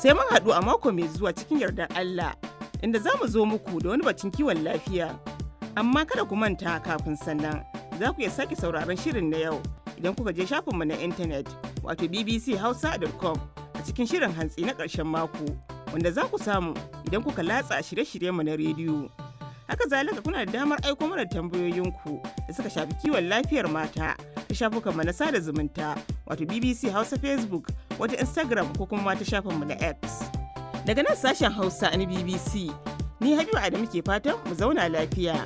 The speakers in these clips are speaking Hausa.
Sai mun haɗu a mako mai zuwa cikin yardar Allah, inda za mu zo muku da wani batun kiwon lafiya. Amma kada ku manta kafin sannan, za ku iya sake sauraron shirin na yau idan kuka je shafinmu na intanet wato bbchausa.com a cikin shirin hantsi na ƙarshen mako, wanda za ku samu idan kuka latsa shirye-shiryenmu na rediyo. Haka zalika kuna da damar aiko mana tambayoyinku da suka shafi kiwon lafiyar mata ta shafukanmu na sada zumunta wato BBC Hausa Facebook wata Instagram ko kuma ta shafinmu na X. Daga nan sashen Hausa na BBC, ni Habiba Adamu ke fatan mu zauna lafiya.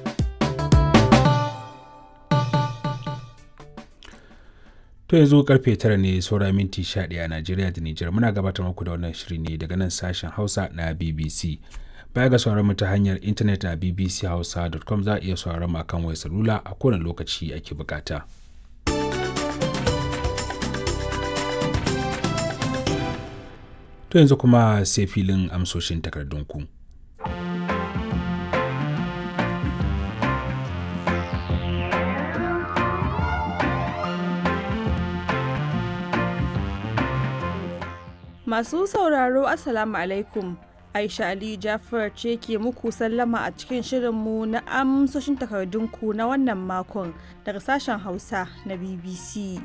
To yanzu karfe tara ne saura minti 11 a Najeriya da Nijar muna gabatar muku da wannan shiri ne daga nan sashen Hausa na BBC. Baya ga sauran mu ta hanyar intanet a bbchausa.com za a iya sauran mu akan wayar salula a kowane lokaci ake bukata. To yanzu kuma sai filin amsoshin takardunku. Masu sauraro Assalamu alaikum. Aisha Ali Jafar ce ke muku sallama a cikin shirinmu na amsoshin takardunku na wannan makon daga sashen Hausa na BBC.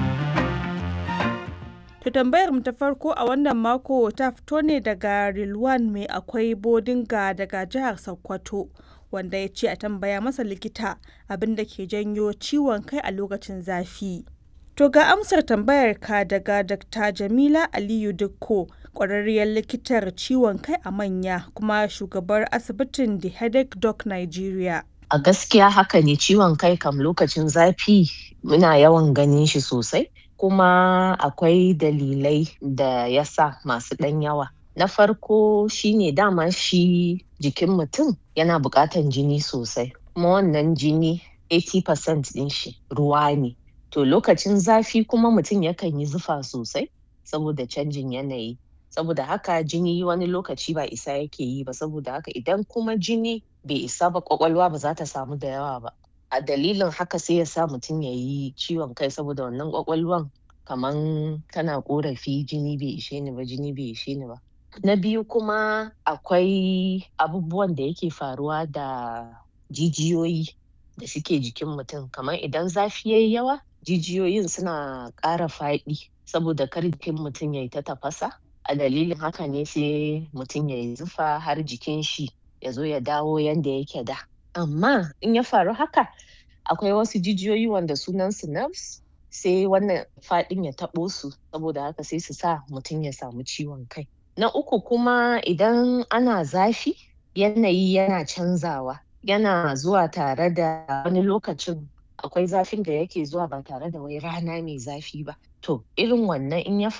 To tambayar mu ta farko a wannan mako ta fito ne daga Rilwan mai akwai bodinga daga jihar Sokoto wanda ya ce a tambaya masa likita abin da ke janyo ciwon kai a lokacin zafi. To ga amsar tambayar ka daga Dr. Jamila Aliyu Dukko, ƙwararriyar likitar ciwon kai a manya kuma shugabar asibitin The Headache Doc Nigeria. A gaskiya haka ne ciwon kai kam lokacin zafi muna yawan ganin shi sosai, kuma akwai dalilai da ya sa masu ɗan yawa. Na farko shine dama shi jikin mutum yana buƙatan jini sosai, kuma wannan jini 80% ɗin shi ruwa ne. To lokacin zafi kuma mutum yakan yi zufa sosai saboda canjin yanayi. Saboda haka jini wani lokaci ba isa yake yi ba saboda haka idan kuma jini bai isa ba kwakwalwa ba za ta samu da yawa ba. A dalilin haka sai ya sa mutum ya yi ciwon kai saboda wannan kwakwalwan kaman tana korafi jini bai ishe ni ba jini bai ishe ni ba. Na biyu kuma akwai abubuwan da yake faruwa da jijiyoyi da suke jikin mutum kamar idan zafi yayi yawa jijiyoyin suna ƙara faɗi saboda kar jikin mutum ya yi ta tafasa a dalilin haka ne sai mutum ya yi zufa har jikin shi ya zo ya dawo yanda yake da amma in ya faru haka akwai wasu jijiyoyi wanda sunan su nerves sai wannan faɗin ya taɓo su saboda haka sai su sa mutum ya samu ciwon kai na uku kuma idan ana zafi yanayi yana canzawa yana zuwa tare da wani lokacin akwai zafin da yake zuwa ba tare da wai rana mai zafi ba to irin wannan in ya